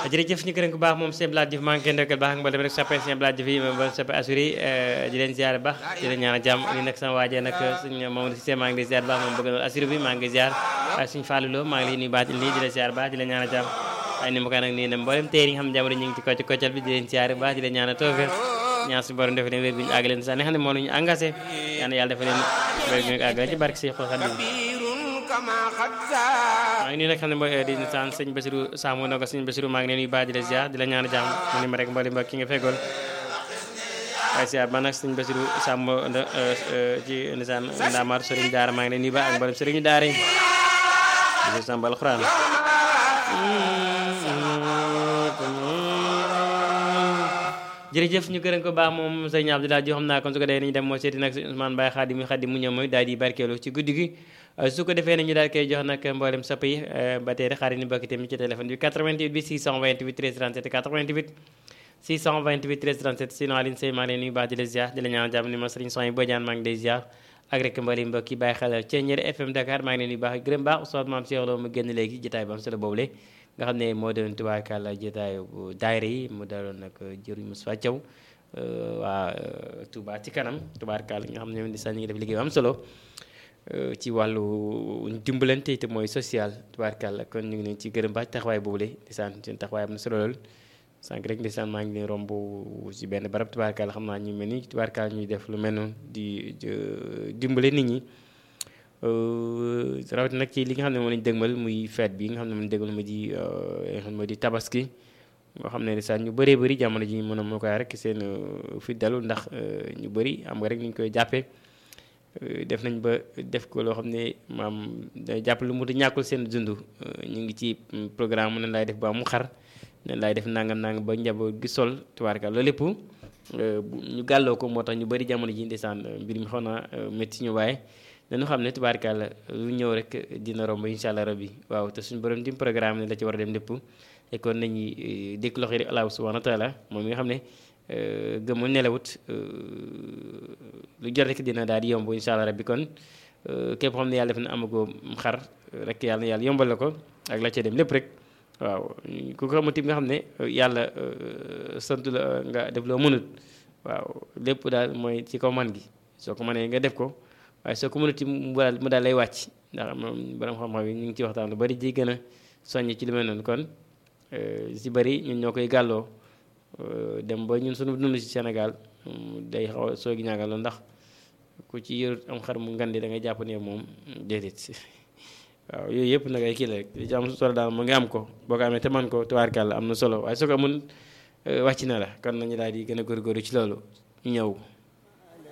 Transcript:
jërëjëf ñu gërëm ko baax moom sëñ Blade Diouf maa ngi koy ndokkal baax ak mboolem rek soppe sëñ Blade Diouf yi moom ba soppe assuré di leen ziar baax di leen ñaanal jàmm ni nag sama waajee nag suñ moom si maa ngi lay ziar baax moom bëgg na assuré bi maa ngi ziar waaye suñ fàlluloo maa ngi lay nuyu baax lii di la ziar baax di la ñaanal jàmm waaye ni ma ko nag nii ne mboolem téer yi nga xam ne jamono ñu ngi ci kocc koccal bi di leen ziar baax di leen ñaanal tawfeex ñaan suñu borom def leen wér bi ñu àgg leen sax ne xam ne moo ñu engagé yal na yàlla dafa leen wér bi ñu àgg ci barke si xol xadim maa ngi nii nag xam ne mooy di saan sëñ Basiru Saamu na ko sëñ Basiru maa ngi leen nuyu baax di la ziar di la ñaan jàmm mu ni ma rek mboolem mbokk ki nga feggool waaye ziar man nag sëñ Basiru Saamu ci nisaan ndaamaar sëriñ daara maa ngi leen nuyu baax ak mboolem sëriñu daara yi Basiru Sàmb alxuraan jërëjëf ñu gërëm ko baax moom sëñ Abdoulaye Diouf xam naa kon su ko defee nañu dem moo seeti nag Ousmane Baye Xaadim Xaadim mu ñëw mooy daal di barkeelu ci guddi gi su ko defee nañu daal koy jox nag mboolem sapp yi ba tey rek xaaral ñu bokk tamit ci téléphone bi 88 bi 628 13 37 88 628 13 37 sinon Aline Sey maa ngi leen nuyu baax di la ziar di la ñaan jàmm ni ma sëriñ Soy Bodiane maa ngi lay ziar ak rek mboolem mbokk yi bàyyi xel Thiéniere FM Dakar maa ngi leen nuyu baax gërëm baax Oustaz Mame Cheikh Lo mu génn léegi jotaay ba am solo boobule nga xam ne moo doon tubaarkàlla jotaayu daayira yi mu daloon nag jëriñ Moussa Thiaw waa Touba ci kanam tubaarkàlla nga xam ne di sax ñu ngi def liggéey bu am solo ci wàllu dimbalante te mooy social tubaarkàlla kon ñu ngi leen ci gërëm baax taxawaay boobule di sant seen taxawaay am na solo lool sànq rek di sant maa ngi leen romb ci benn barab tubaarkàlla xam naa ñu mel ni tubaarkàlla ñuy def lu mel noonu di dimbale nit ñi rawatina nag ci li nga xam ne moo lañ dëgmal muy fête bi nga xam ne moo dëgmal mu di nga xam ne moo di tabaski moo xam ne sax ñu bëree bëri jamono ji mën a moo koy rek seen fi dalu ndax ñu bëri am nga rek ni ñu koy jàppee def nañ ba def ko loo xam ne maam day jàpp lu mu di ñàkkul seen dund ñu ngi ci programme nan laay def ba mu xar nan laay def nangam nangam ba njaboot gi sol tubaarka loolu lépp ñu gàlloo ko moo tax ñu bëri jamono ji ndeysaan mbir mi xaw naa métti ñu waaye dañu xam ne tubaarkàlla lu ñëw rek dina romb incha allah rabbi waaw te suñu borom dim programme ne la ci war a dem lépp te kon nañuy dékk loxo yi Allah subhanahu wa taala moom mi nga xam ne gëmul nelawut lu jot rek dina daal di yomb incha allah rabbi kon képp xam ne yàlla def na amagoo xar rek yàlla na yàlla yombal la ko ak la ca dem lépp rek waaw ku ko xamante nga xam ne yàlla sant la nga def loo mënut waaw lépp daal mooy ci kaw man gi soo ko mënee nga def ko waaye soo ko mënati mu daal mu daal lay wàcc ndax moom borom xam-xam yi ñu ngi ci waxtaan lu bari ji gën a soññ ci li mel noonu kon si bari ñun ñoo koy gàlloo dem ba ñun suñu dund si Sénégal day xaw a soogi ñaagal loolu ndax ku ci yor am xar mu ngandi da ngay jàpp ne moom déedéet waaw yooyu yëpp nag ay kii la rek li ci am solo daal mu ngi am ko boo ko amee te man ko tubaarkàlla am na solo waaye soo ko amul wàcc na la kon nañu daal di gën a góorgóorlu ci loolu ñu ñëw